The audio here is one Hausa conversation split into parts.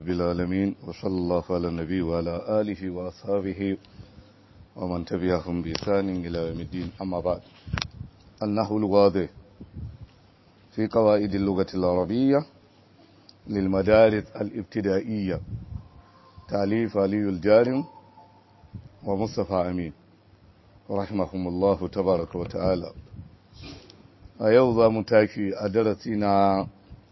بالعالمين وصلى الله على النبي وعلى آله وأصحابه ومن تبعهم بإحسان إلى يوم الدين أما بعد النحو الواضح في قواعد اللغة العربية للمدارس الابتدائية تأليف علي الجارم ومصطفى أمين رحمهم الله تبارك وتعالى أيوضا متاكي أدرسنا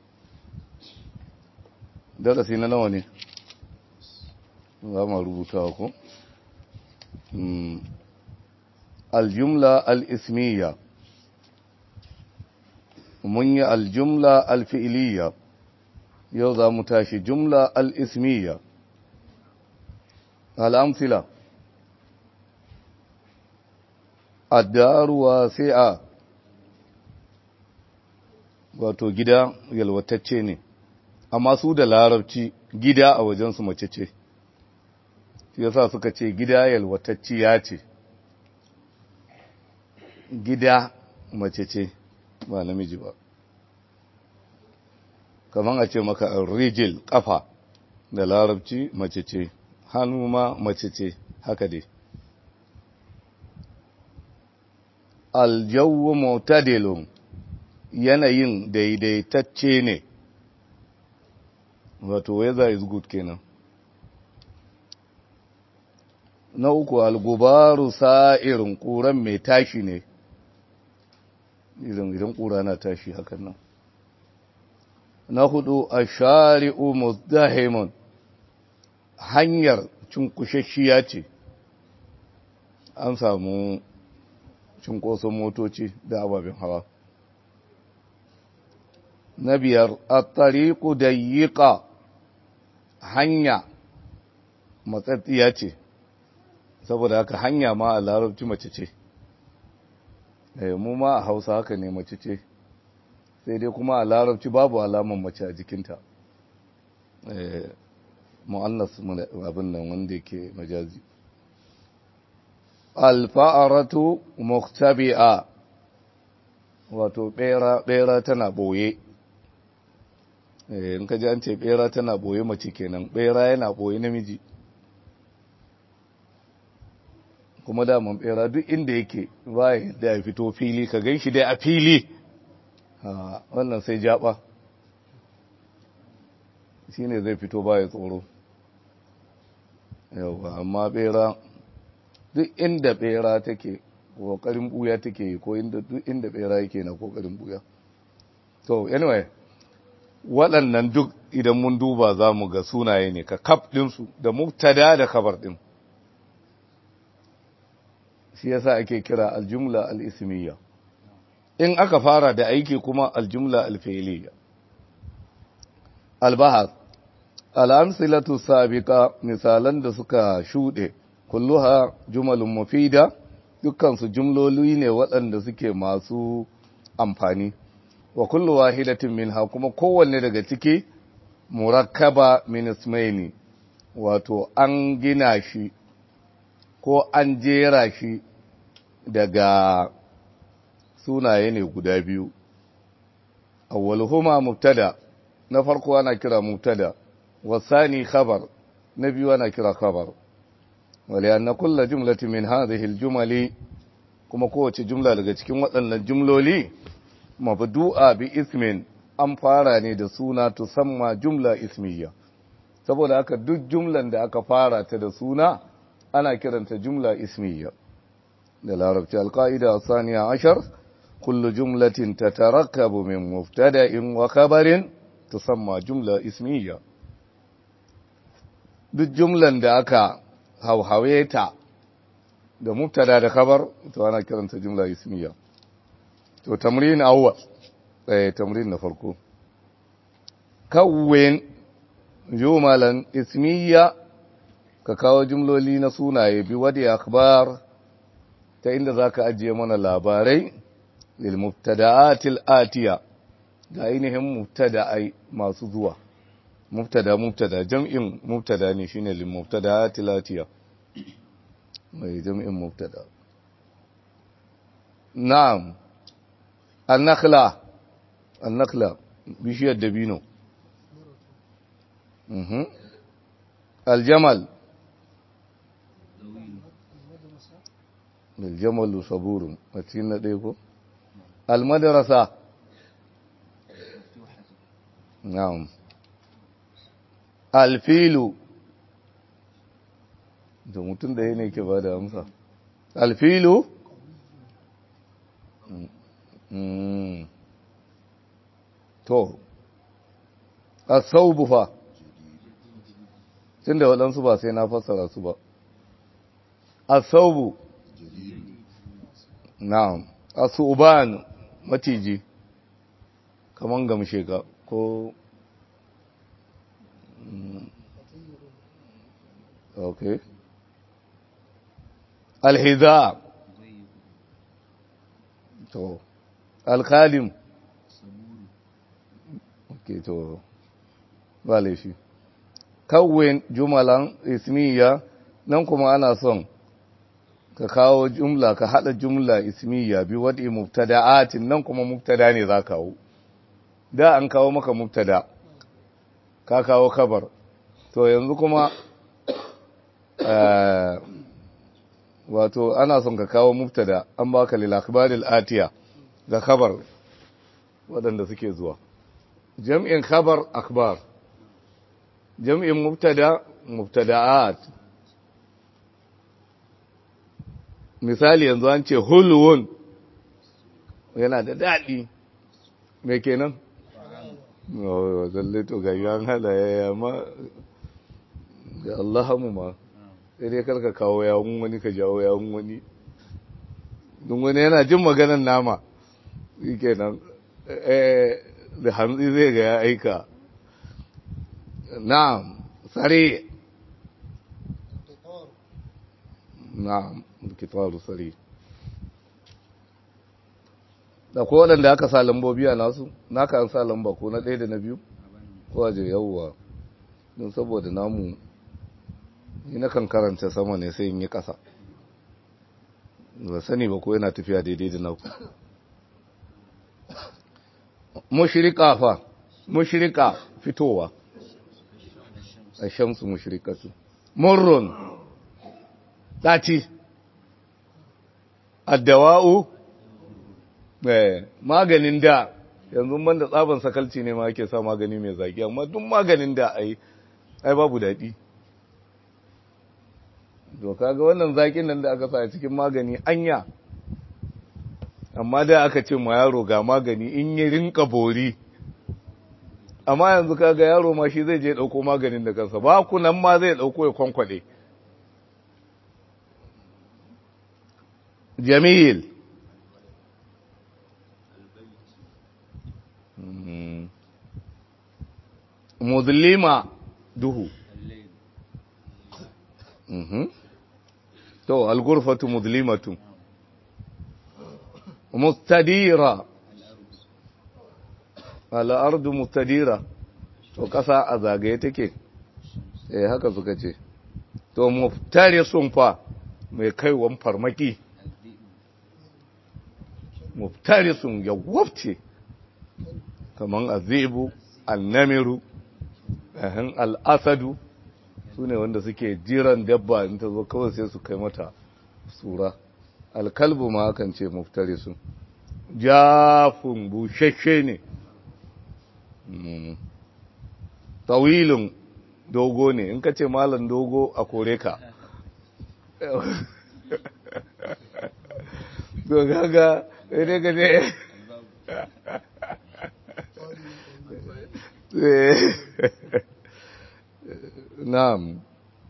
darasi na nawa ne za mu rubuta ku aljumla al'ismiya mun yi aljumla alfi'iliya yau za mu tashi jumla al'ismiya al'amsila addaruwa sai'a wato gida yalwatacce ne amma su da larabci gida a wajensu mace ce shi yasa suka ce gida yalwatacciya ce gida mace ce ba namiji ba kamar a ce maka rijil kafa da larabci mace ce hannu ma mace ce haka dai aljawu mutadilun yanayin daidaitacce ne wato weather is good kenan na uku algubaru sa'irin ƙuran mai tashi ne idan idan ƙura na tashi hakan nan na hudu a shari'u muzdahimun hanyar cunkushashiya ce an samu cunkoson motoci da ababen hawa na biyar a tariku da yiƙa hanya matsatsiya ce saboda haka hanya ma a larabci mace ce mu ma a hausa haka ne mace ce sai dai kuma a larabci babu alaman mace a jikinta mu'annas abin nan wanda yake majazi alfa'aratu muktabi'a wato bera tana boye in ka ji an ce bera tana boye mace kenan bera yana boye namiji kuma daman bera duk inda yake ba da ya fito fili ka gan shi dai a fili wannan sai jaba shi ne zai fito ba ya tsoro yau amma bera duk inda bera take kokarin buya take yi ko duk inda bera yake na kokarin buya to anyway waɗannan duk idan mun duba za mu ga sunaye ne ka kaf ɗinsu da mubtada da kabar ɗin shi yasa ake kira aljumla al'ismiya in aka fara da aiki kuma aljumla alfa'iliya albahar al'amsilatu sabiqa misalan da suka shuɗe kulluha jumalun mufida dukkansu jumloli ne waɗanda suke masu amfani wa kullu wahidatin minha kuma kowanne daga ciki murakkaba min ismaini wato an gina shi ko an jera shi daga sunaye ne guda biyu awwaluhuma mubtada na farko ana kira mubtada wasani khabar na biyu ana kira khabar ولأن كل جملة من هذه الجمل kuma kowace jumla daga cikin waɗannan jumloli mabdu'a bi ismin an fara ne da suna tusamma jumla ismiya saboda haka duk jumlan da aka fara ta da suna ana kiranta jumla ismiya da larabci alqaida saniya ashar kullu jumlatin tatarakkabu min mubtada'in wa khabarin tusamma jumla ismiya duk jumlan da aka hauhawe ta da mubtada da khabar to ana kiranta jumla ismiya to tamrin awwal eh tamrin na farko kawwin jumalan ismiya ka kawo jumloli na sunaye bi wadi akhbar ta inda zaka ajiye mana labarai lil mubtada'atil atiya ga ainihin mubtada'ai masu zuwa mubtada mubtada jam'in mubtada ne shine lil mubtada'atil atiya mai jam'in mubtada na'am an-nakhla an-nakhla bishiyar dabino mhm aljamal الجمل صبور متين ديكو المدرسة نعم الفيل da mutum da ne ke ba da amsa alfilu to asaubu fa tun da waɗansu ba sai na fassara su ba asaubu na'am asuban maciji kaman gamshe ka ko okay alhiza to alkalim okay to ba laifi kawai jumalan ismiya nan kuma ana son ka kawo jumla ka hada jumla ismiya bi wadi mubtada'atin nan kuma mubtada ne za kawo da an kawo maka mubtada ka kawo kabar to yanzu kuma wato ana son ka kawo mubtada an baka lil akhbaril atiya ga kabar waɗanda suke zuwa jam'in khabar akhbar jam'in mubtada mubtada'at misali yanzu an ce hulwun yana da daɗi me kenan zalle to ga yan halaye ma ga Allah mu ma sai dai karka kawo yawun wani ka jawo yawun wani don wani yana jin maganan nama shi kenan da hantsi zai ga ya aika na'am sare na'am kitabu sare da ko waɗanda aka sa lambobi a nasu naka an sa lamba ko na ɗaya da na biyu ko a yawwa don saboda namu ni na kan karanta sama ne sai in yi ƙasa ba sani ba ko yana tafiya daidai da naku mushrika fa mushrika fitowa a shamsu mushrikatu murrun ɗaci addawa'u maganin da yanzu ban da tsaban sakalci ne ma ake sa magani mai zaki amma duk maganin da ai ai babu daɗi to kaga wannan zakin nan da aka sa a cikin magani anya amma da aka ce ma yaro ga magani in yi rinka bori amma yanzu kaga yaro ma shi zai je dauko maganin da kansa ba ku nan ma zai dauko ya kwankwade jamil muzlima duhu to algurfatu muzlimatu mustadira al'ardu mustadira to kasa a zagaye take eh haka suka ce to muftari sun fa mai kaiwan farmaki muftari sun ya wafce kaman azibu annamiru ahan al'asadu su ne wanda suke jiran dabba in ta zo kawai sai su kai mata sura alkalbu ma hakan ce muftari sun jafin bushashe ne tawilin dogo ne in ka ce malam dogo a kore ka to gaga ne ga ne na'am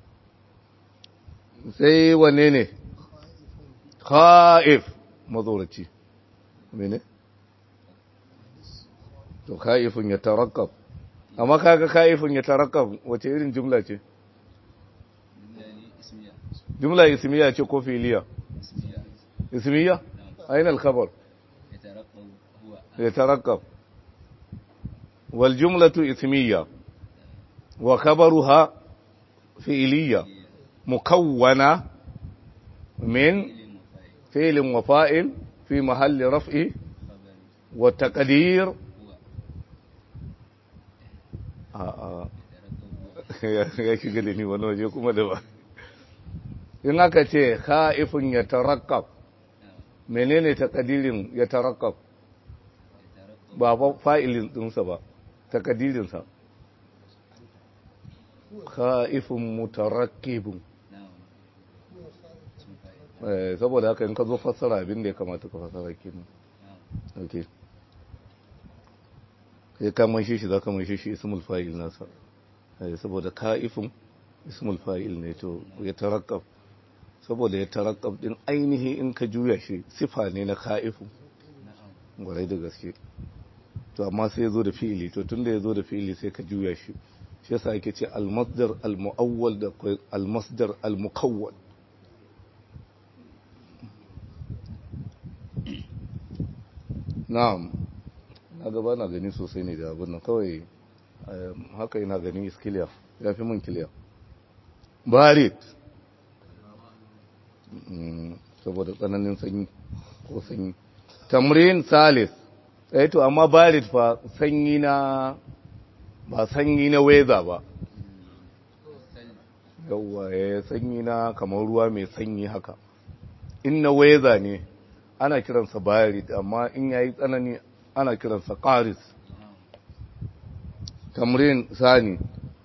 sai wanne ne kha'if mazoraci mene to kha'ifun ya tarakkab amma kaga kha'ifun ya tarakkab wace irin jumla ce jumla ismiya ce ko fi'liya ismiya aina al-khabar يترقب والجملة اسمية وخبرها فعلية مكونة من فعل وفائل في محل رفع والتقدير آه آه ya shiga da ni wani waje kuma da ba in aka ce kha'ifun ya tarakkab menene takadirin ya tarakkab ba ba fa'ilin dinsa ba takadirinsa kha'ifun mutarakkibun saboda haka in ka zo fassara abin da ya kamata ka fassara kenan okay sai ka manshe shi za ka manshe shi ismul fa'il nasa saboda ka'ifin ismul fa'il ne to ya tarakkab saboda ya tarakkab din ainihi in ka juya shi sifa ne na ka'ifin gwarai da gaske to amma sai ya zo da fi'ili to tunda ya zo da fi'ili sai ka juya shi shi yasa ake ce al-masdar al-mu'awwal da al-masdar al-mukawwal na'am na gaba na gani sosai ne da abin nan kawai haka yana gani iskiliya ya fi mun kiliya barit saboda tsananin sanyi ko sanyi tamrin salis eh to amma barit fa sanyi na ba sanyi na weza ba yauwa ya sanyi na kamar ruwa mai sanyi haka in na weza ne ana kiransa barit amma in yayi tsanani ana kiransa qaris tamrin sani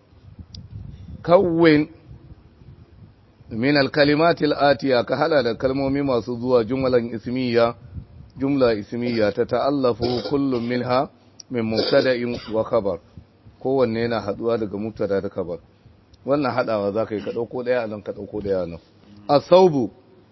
kawwin min al-kalimat al-atiya ka hala da kalmomi masu zuwa jumlan ismiya jumla ismiya ta ta'allafu kullum minha min mubtada'in wa khabar kowanne yana haduwa daga mubtada da khabar wannan hadawa zaka yi ka dauko daya nan ka dauko daya nan as-saubu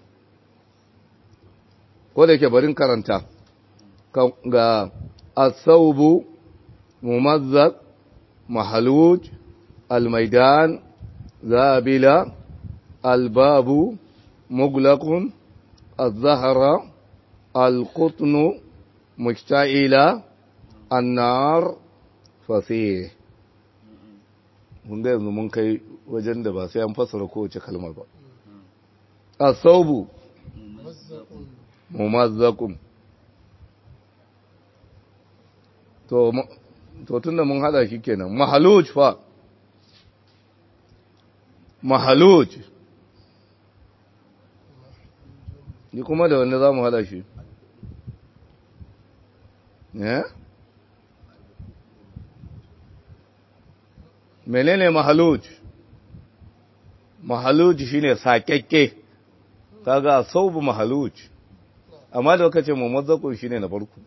ko da ke barin karanta ga as-saubu mumazzaq mahaluj al-maidan zabila al-babu muglaqun az-zahra al-qutnu mujta'ila an-nar fasih mun ga yanzu mun kai wajen da ba sai an fassara kowace kalmar ba as-saubu mumazzaqun to to tunda mun hada shi kenan mahaluj fa mahaluj ni kuma da wanda zamu hada shi eh menene mahaluj mahaluj shine sakekke kaga saubu mahaluj amma da kace mumazzaqun shine na farko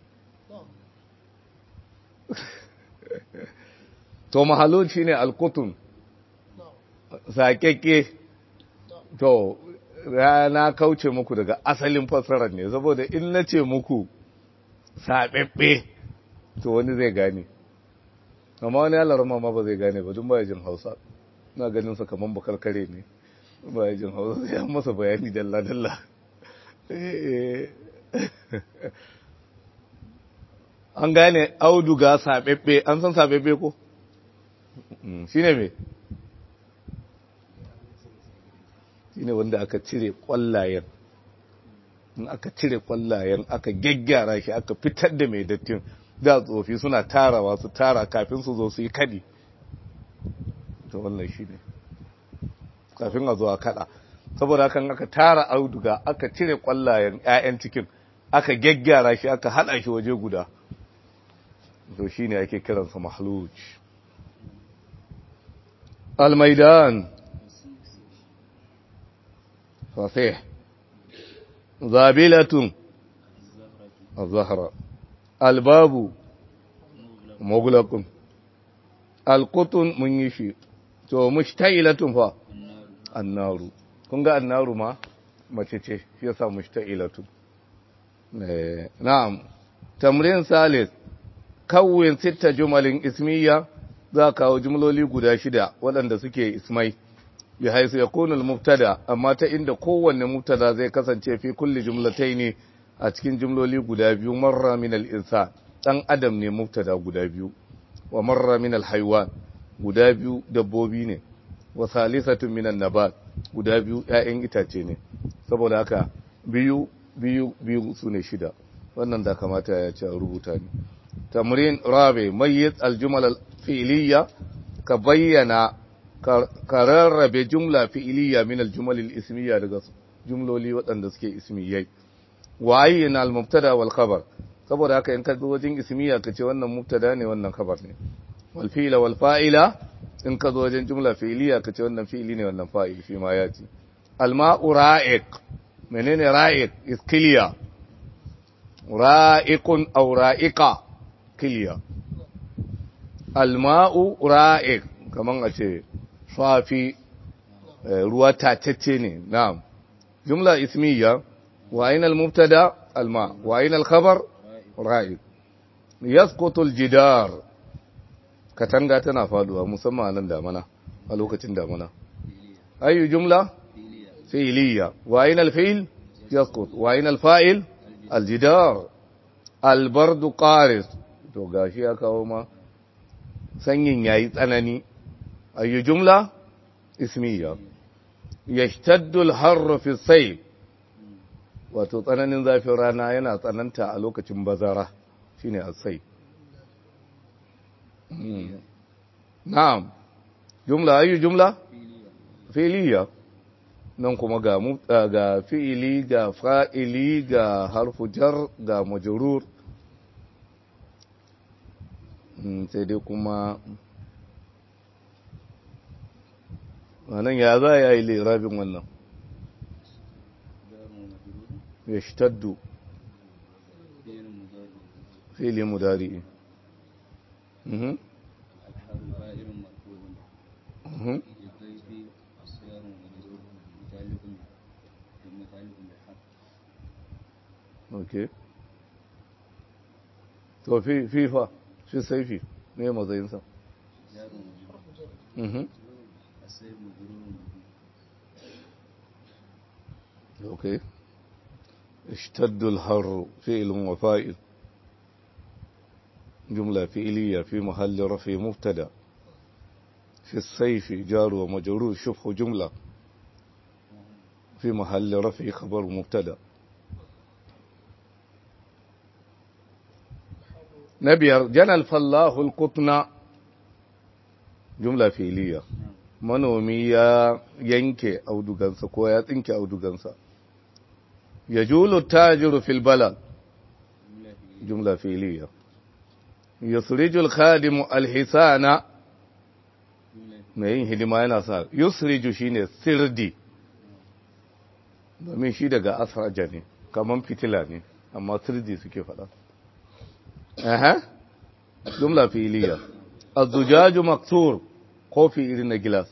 to mahalun shi ne alkutun saƙeƙe to na kauce muku daga asalin fassarar ne saboda in na ce muku saɓeɓɓe to wani zai gane amma wani yalar ma ba zai gane ba dun ba jin hausa na ganin sa kaman bakarkare ne ba jin hausa sai an masa bayani dalla-dalla an gane auduga saɓeɓɓe an san saɓeɓɓe ko? shi ne me? shi ne wanda aka cire ƙwallayen in aka cire ƙwallayen aka gyaggyara shi aka fitar da mai dattin da tsofi suna tarawa su tara kafin su zo su yi kadi to wannan shi ne kafin a zo a kada saboda kan aka tara auduga aka cire ƙwallayen 'ya'yan cikin aka gyaggyara shi aka haɗa shi waje guda to shi ne ake kiransa mahluj almaidan fasih zabilatun الزهرة الباب مغلق القطن من يشي تو مشتعلة فا النار كنغا النار ما mace ce shi yasa mushta'ilatu na'am tamrin salis kawwin sita jumalin ismiya za kawo jumloli guda shida waɗanda suke ismai bi haisu yakunu al-mubtada amma ta inda kowanne mubtada zai kasance fi kulli jumlataini a cikin jumloli guda biyu marra min al-insan dan adam ne mubtada guda biyu wa marra min al-haywan guda biyu dabbobi ne wa salisatun min an-nabat guda biyu ƴaƴan itace ne saboda haka biyu biyu biyu sune shida wannan da kamata ya ce rubuta ne tamrin rabi mayyit al-jumal al-fi'liya ka bayyana ka rarrabe jumla fi'iliya min al-jumal al-ismiyya daga jumloli waɗanda suke ismiyai wa ayyana al-mubtada wal khabar saboda haka in ka zo wajen ismiyya ka ce wannan mubtada ne wannan khabar ne wal fi'la wal fa'ila in ka zo wajen jumla fi'iliya ka ce wannan fi'ili ne wannan fa'il shi ma ya ce al-ma'u ra'iq menene ra'iq iskiliya ra'iqun aw ra'iqa kiliya al-ma'u ra'iq kaman a ce safi ruwa tatacce ne na'am jumla ismiyya wa aina al-mubtada al-ma wa aina al-khabar ra'iq yasqutu al-jidar katanga tana faduwa musamman nan damana a lokacin damana ayu jumla fi'liya wa aina al-fi'l yasqut wa aina al-fa'il al-jidar al-bardu qaris to gashi ya kawo ma sanyin yayi tsanani ayu jumla ismiya yashtaddu al-harru fi sayf wato tsananin zafin rana yana tsananta a lokacin bazara shine as-sayf na'am jumla ayu jumla fi'liya nan kuma ga ga fi'ili ga fa'ili ga harfu jar ga majrur sai dai kuma wannan ya za ya yi lirabin wannan ya shtaddu fi'ili mudari mhm mhm ok to fi fifa fi saifi ne matsayinsa mhm ok اشتد الحر فعل وفائل جملة فعلية في محل رفع مبتدا في السيف جار ومجرور شبه جملة في محل رفع خبر مبتدا نبير جنى الفلاح القطن جملة فعلية manomi ya yanke audugansa ko ya tsinke audugansa ya julu tajiru fil balad jumla fi'liya yusriju al-khadimu al-hisana mai yin hidima yana sa yusriju shine sirdi domin shi daga asraja ne kaman fitila ne amma sirdi suke faɗa aha jumla fi'liya az-zujaju maksur kofi irin na gilas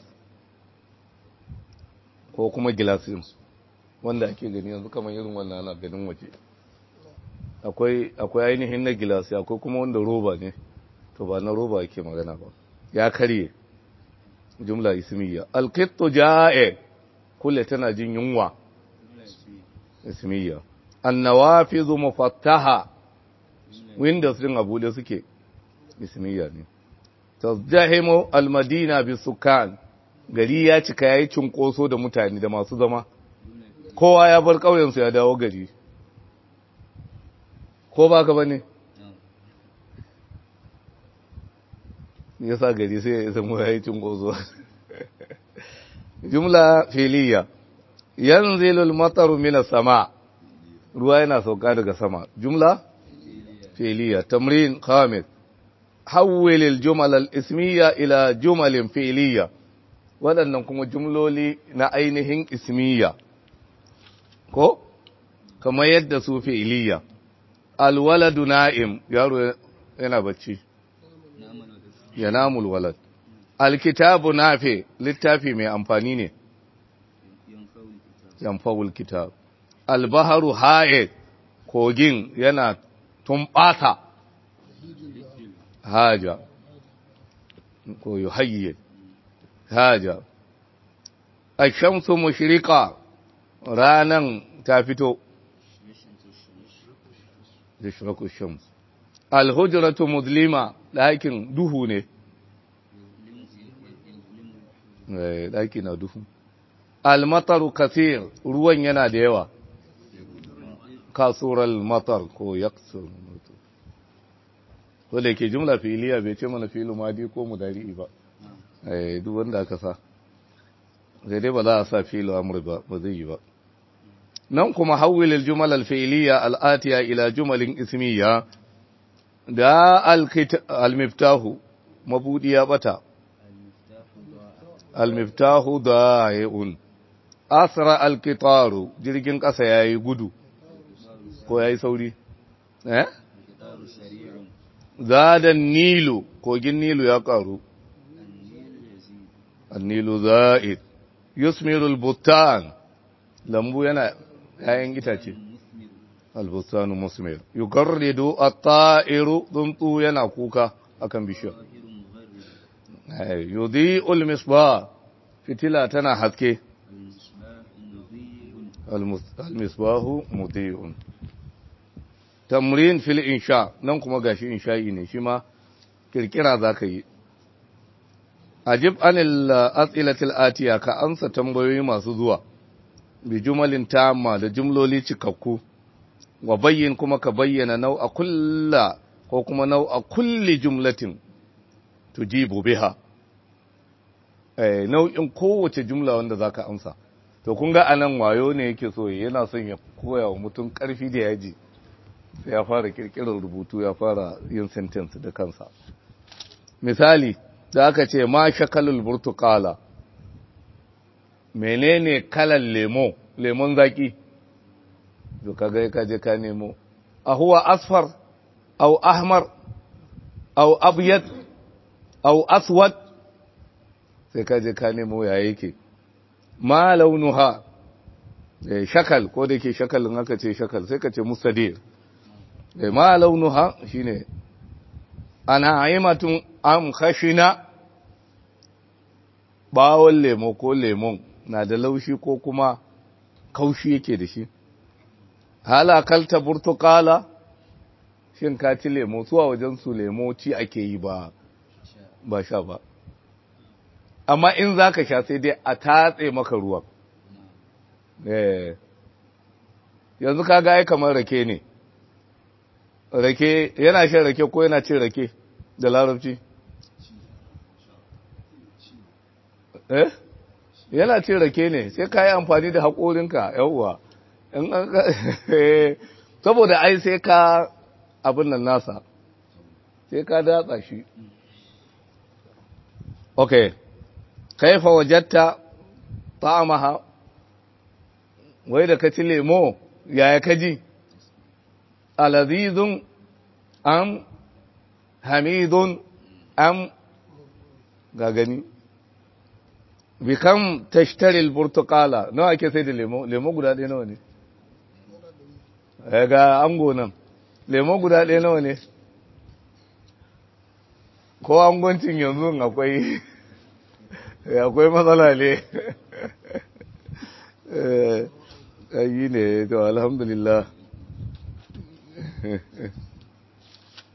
ko kuma gilasin wanda ake gani yanzu kamar irin wannan ana ganin waje akwai akwai ainihin na gilasi akwai kuma wanda roba ne to ba na roba ake magana ba ya karye jumla ismiya alqittu jae kulle tana jin yunwa ismiya annawafizu mufattaha windows din abude suke ismiya ne tazdahimu almadina bisukan gari ya cika yayi cinkoso da mutane da masu zama kowa ya bar ƙauyensu ya dawo gari ko ba ka bane ya sa gari sai ya samu ya yi cinkoso jumla filiya yanzilul mataru minas sama ruwa yana sauka daga sama jumla filiya tamrin khamis حول الجمل الاسمية إلى جمل فعلية waɗannan kuma jumloli na ainihin ismiya ko kamar yadda su fi'iliya alwaladu na'im yaro yana bacci ya namul walad alkitabu nafi littafi mai amfani ne yanfawul kitab albaharu ha'id kogin yana tumɓata haja ko yuhayyi haja ashamsu mushrika ranan ta fito yashraku shams alhujratu mudlima ɗakin duhu ne ɗaki na duhu almataru kasir ruwan yana da yawa kasural matar ko yaksur wanda ke jumla fi'iliya bai ce mana fi'ilu madi ko mudari ba eh duk wanda aka sa sai dai ba za a sa fi'il amr ba ba zai yi ba nan kuma hawwil al-jumal al-fi'liya al-atiya ila jumalin ismiya da al-miftahu mabudi ya bata al-miftahu da'iun asra al-qitaru jirgin kasa yayi gudu ko yayi sauri eh zadan nilu kogin nilu ya karu annilu za'id yusmiru al-buttan lambu yana yayin itace al-buttanu musmir yugarridu at-ta'iru duntu yana kuka akan bishiyar yudhi'u al-misbah fitila tana haske al-misbahu mudhi'un tamrin fil insha nan kuma gashi insha'i ne shi ma kirkira zaka yi ajib anil as'ilatil atiya ka ansa tambayoyi masu zuwa bi jumalin tamma da jumloli cikakku wa bayyin kuma ka bayyana nau'a kulla ko kuma nau'a kulli jumlatin tujibu biha eh nau'in kowace jumla wanda zaka amsa to kun ga anan wayo ne yake so yana son ya koya wa mutum karfi da yaji sai ya fara kirkirar rubutu ya fara yin sentence da kansa misali da aka ce ma shakalul burtukala menene kalan lemo lemon zaki to kaga ka je ka nemo a huwa asfar aw ahmar aw abyad aw aswad sai ka je ka nemo ya yake ma launuha shakal ko da ke shakalin aka ce shakal sai ka ce mustadir ma launuha shine ana aimatun am khashina bawon lemo ko lemon na da laushi ko kuma kaushi yake da shi halakalta burtukala shin ka ci lemo zuwa wajen su lemo ci ake yi ba ba sha ba amma in za ka sha sai dai a tatse maka ruwan yanzu ka ga kamar rake ne rake yana shan rake ko yana cin rake da larabci eh yana cin rake ne sai ka yi amfani da haƙorinka yauwa saboda ai sai ka abin nan nasa sai ka datsa shi ok kaifa wajatta ta'amaha wai da ka ci lemo yaya ka ji alazizun am hamidun am ga gani bikam tashtaril burtukala nawa ake sai da lemo lemo guda ɗaya nawa ne ga ango nan lemo guda ɗaya nawa ne ko angoncin yanzu akwai akwai matsala ne yi ne to alhamdulillah